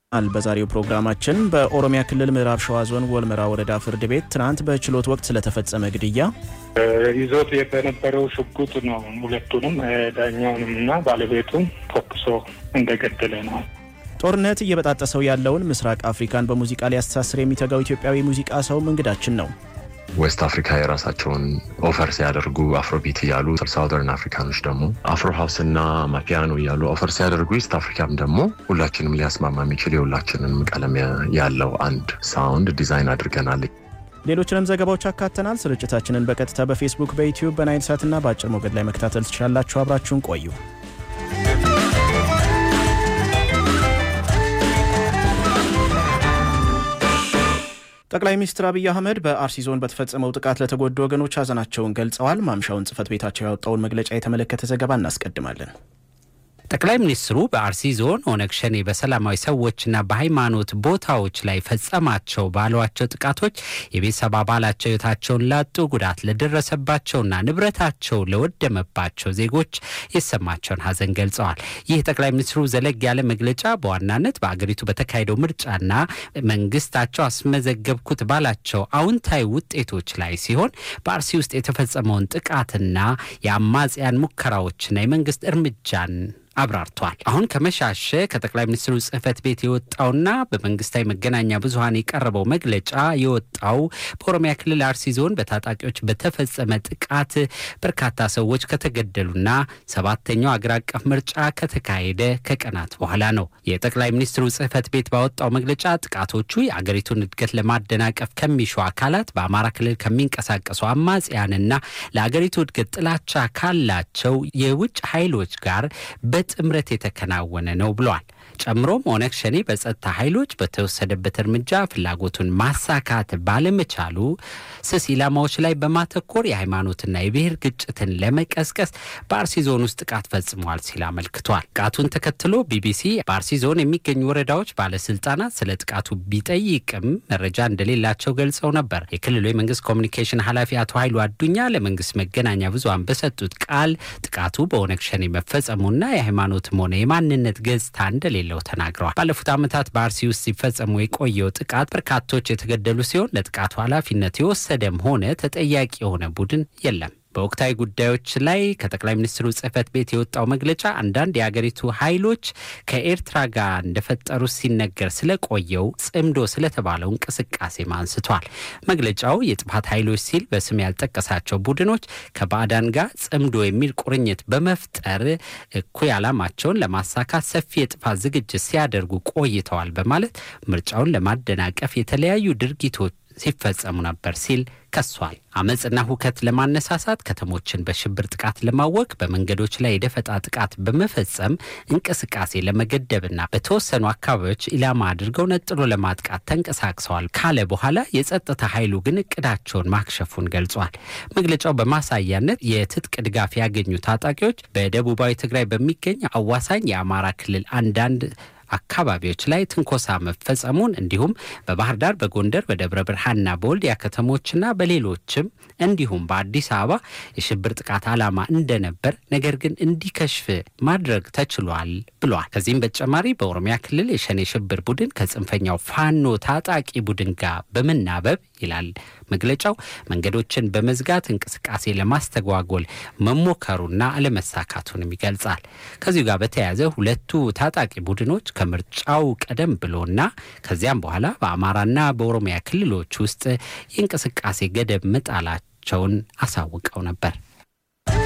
አል በዛሬው ፕሮግራማችን በኦሮሚያ ክልል ምዕራብ ሸዋ ዞን ወልመራ ወረዳ ፍርድ ቤት ትናንት በችሎት ወቅት ስለተፈጸመ ግድያ፣ ይዞት በነበረው ሽጉጥ ነው ሁለቱንም ዳኛውንም እና ባለቤቱን ተኩሶ እንደገደለ ነው። ጦርነት እየበጣጠሰው ያለውን ምስራቅ አፍሪካን በሙዚቃ ሊያስተሳስር የሚተጋው ኢትዮጵያዊ ሙዚቃ ሰውም እንግዳችን ነው። ዌስት አፍሪካ የራሳቸውን ኦፈር ሲያደርጉ አፍሮቢት እያሉ ሳውዘርን አፍሪካኖች ደግሞ አፍሮ ሀውስ እና ማፒያኖ እያሉ ኦፈር ሲያደርጉ ኢስት አፍሪካም ደግሞ ሁላችንም ሊያስማማ የሚችል የሁላችንም ቀለም ያለው አንድ ሳውንድ ዲዛይን አድርገናል። ሌሎችንም ዘገባዎች አካተናል። ስርጭታችንን በቀጥታ በፌስቡክ፣ በዩቲዩብ፣ በናይል ሳትና በአጭር ሞገድ ላይ መከታተል ትችላላችሁ። አብራችሁን ቆዩ። ጠቅላይ ሚኒስትር አብይ አህመድ በአርሲ ዞን በተፈጸመው ጥቃት ለተጎዱ ወገኖች ሀዘናቸውን ገልጸዋል። ማምሻውን ጽህፈት ቤታቸው ያወጣውን መግለጫ የተመለከተ ዘገባ እናስቀድማለን። ጠቅላይ ሚኒስትሩ በአርሲ ዞን ኦነግ ሸኔ በሰላማዊ ሰዎችና በሃይማኖት ቦታዎች ላይ ፈጸማቸው ባሏቸው ጥቃቶች የቤተሰብ አባላቸው ሕይወታቸውን ላጡ፣ ጉዳት ለደረሰባቸውና ንብረታቸው ለወደመባቸው ዜጎች የተሰማቸውን ሀዘን ገልጸዋል። ይህ ጠቅላይ ሚኒስትሩ ዘለግ ያለ መግለጫ በዋናነት በአገሪቱ በተካሄደው ምርጫና መንግስታቸው አስመዘገብኩት ባላቸው አዎንታዊ ውጤቶች ላይ ሲሆን በአርሲ ውስጥ የተፈጸመውን ጥቃትና የአማጽያን ሙከራዎችና የመንግስት እርምጃን አብራርቷል። አሁን ከመሻሸ ከጠቅላይ ሚኒስትሩ ጽህፈት ቤት የወጣውና በመንግስታዊ መገናኛ ብዙኃን የቀረበው መግለጫ የወጣው በኦሮሚያ ክልል አርሲ ዞን በታጣቂዎች በተፈጸመ ጥቃት በርካታ ሰዎች ከተገደሉና ሰባተኛው አገር አቀፍ ምርጫ ከተካሄደ ከቀናት በኋላ ነው። የጠቅላይ ሚኒስትሩ ጽህፈት ቤት ባወጣው መግለጫ ጥቃቶቹ የአገሪቱን እድገት ለማደናቀፍ ከሚሹ አካላት፣ በአማራ ክልል ከሚንቀሳቀሱ አማጽያንና ለአገሪቱ እድገት ጥላቻ ካላቸው የውጭ ኃይሎች ጋር ጥምረት የተከናወነ ነው ብሏል። ጨምሮም ኦነግ ሸኔ በጸጥታ ኃይሎች በተወሰደበት እርምጃ ፍላጎቱን ማሳካት ባለመቻሉ ስስ ኢላማዎች ላይ በማተኮር የሃይማኖትና የብሔር ግጭትን ለመቀስቀስ በአርሲ ዞን ውስጥ ጥቃት ፈጽሟል ሲል አመልክቷል። ጥቃቱን ተከትሎ ቢቢሲ በአርሲ ዞን የሚገኙ ወረዳዎች ባለስልጣናት ስለ ጥቃቱ ቢጠይቅም መረጃ እንደሌላቸው ገልጸው ነበር። የክልሉ የመንግስት ኮሚኒኬሽን ኃላፊ አቶ ኃይሉ አዱኛ ለመንግስት መገናኛ ብዙሃን በሰጡት ቃል ጥቃቱ በኦነግ ሸኔ መፈጸሙና የሃይማኖትም ሆነ የማንነት ገጽታ እንደሌለ ለው ተናግረዋል። ባለፉት ዓመታት በአርሲ ውስጥ ሲፈጸሙ የቆየው ጥቃት በርካቶች የተገደሉ ሲሆን ለጥቃቱ ኃላፊነት የወሰደም ሆነ ተጠያቂ የሆነ ቡድን የለም። በወቅታዊ ጉዳዮች ላይ ከጠቅላይ ሚኒስትሩ ጽህፈት ቤት የወጣው መግለጫ አንዳንድ የአገሪቱ ኃይሎች ከኤርትራ ጋር እንደፈጠሩ ሲነገር ስለቆየው ጽምዶ ስለተባለው እንቅስቃሴም አንስቷል። መግለጫው የጥፋት ኃይሎች ሲል በስም ያልጠቀሳቸው ቡድኖች ከባዕዳን ጋር ጽምዶ የሚል ቁርኝት በመፍጠር እኩይ ዓላማቸውን ለማሳካት ሰፊ የጥፋት ዝግጅት ሲያደርጉ ቆይተዋል በማለት ምርጫውን ለማደናቀፍ የተለያዩ ድርጊቶች ሲፈጸሙ ነበር ሲል ከሷል። አመፅና ሁከት ለማነሳሳት ከተሞችን በሽብር ጥቃት ለማወክ በመንገዶች ላይ የደፈጣ ጥቃት በመፈጸም እንቅስቃሴ ለመገደብና በተወሰኑ አካባቢዎች ኢላማ አድርገው ነጥሎ ለማጥቃት ተንቀሳቅሰዋል ካለ በኋላ የጸጥታ ኃይሉ ግን እቅዳቸውን ማክሸፉን ገልጿል። መግለጫው በማሳያነት የትጥቅ ድጋፍ ያገኙ ታጣቂዎች በደቡባዊ ትግራይ በሚገኝ አዋሳኝ የአማራ ክልል አንዳንድ አካባቢዎች ላይ ትንኮሳ መፈጸሙን እንዲሁም በባህር ዳር፣ በጎንደር፣ በደብረ ብርሃንና በወልዲያ ከተሞችና በሌሎችም እንዲሁም በአዲስ አበባ የሽብር ጥቃት ዓላማ እንደነበር ነገር ግን እንዲከሽፍ ማድረግ ተችሏል ብሏል። ከዚህም በተጨማሪ በኦሮሚያ ክልል የሸኔ ሽብር ቡድን ከጽንፈኛው ፋኖ ታጣቂ ቡድን ጋር በመናበብ ይላል መግለጫው መንገዶችን በመዝጋት እንቅስቃሴ ለማስተጓጎል መሞከሩና አለመሳካቱንም ይገልጻል። ከዚሁ ጋር በተያያዘ ሁለቱ ታጣቂ ቡድኖች ከምርጫው ቀደም ብሎና ከዚያም በኋላ በአማራና በኦሮሚያ ክልሎች ውስጥ የእንቅስቃሴ ገደብ መጣላቸውን አሳውቀው ነበር።